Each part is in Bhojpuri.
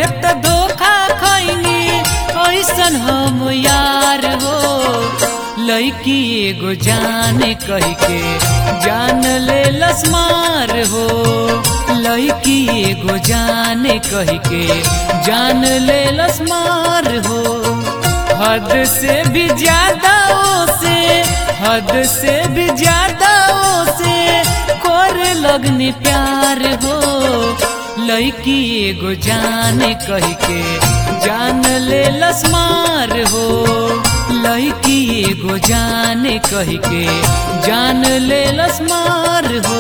त धोखा खैनी ऐसन हम यार हो लड़की एगो जाने कह के जान ले लसमार हो लड़की एगो जाने कह के जान ले लसमार हो हद से भी ज्यादा से हद से भी ज्यादा से कर लगनी प्यार हो लड़की एगो जाने कह के जान ले लसमार हो लड़की एगो जाने कह के जान ले लसमार हो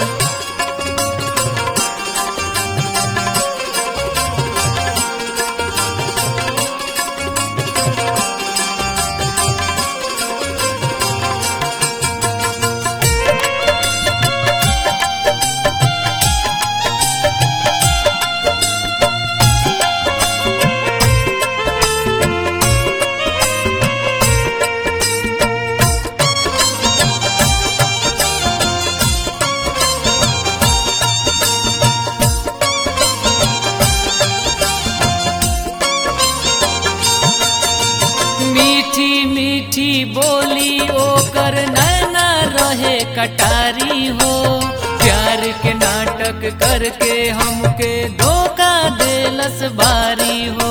मीठी मीठी बोली ओकर नैना रहे कटारी हो प्यार के नाटक करके हमके धोखा देलस बारी हो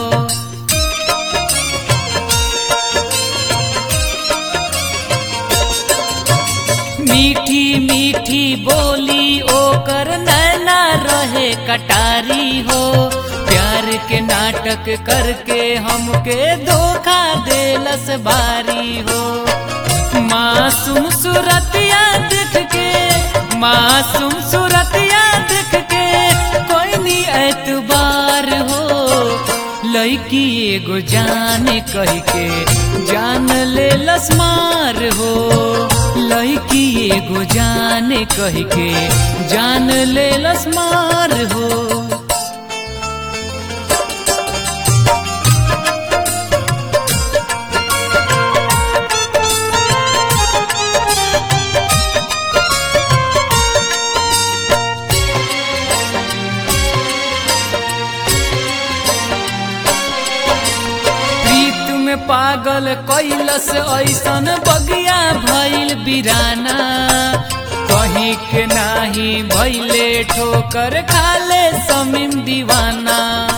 मीठी मीठी बोली ओकर नैना रहे कटारी हो प्यार के नाटक करके हमके धोखा देलस बारी हो मासूम सूरतिया देख के मासूम सूरतिया देख के कोई नी एतबार हो लड़की एगो जाने कह के जान ले लसमार हो लड़की एगो जाने कह के जान ले लसमार हो प्रीत में पागल कैलस ऐसन बगिया भइल बिराना कहीं के नाही भैले ठोकर खाले समीम दीवाना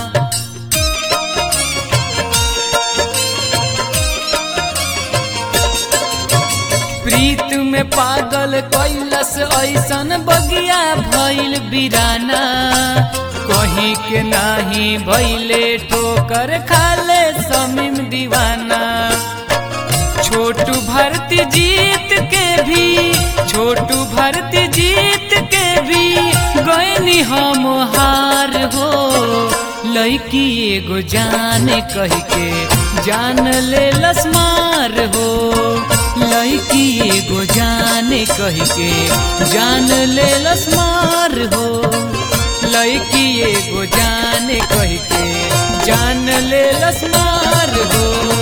प्रीत में पागल कैलस ऐसन बगिया भइल बिराना कहीं के नाही भैले ठोकर खाले समीम दीवाना छोटू भरती जीत के भी छोटू भरती जीत के भी गैनी हम हार हो लड़की एगो जाने कह के जान ले लसमार हो लड़की एगो जाने कह के जान ले लसमार हो लड़की एगो जाने कह के जान ले लसमार हो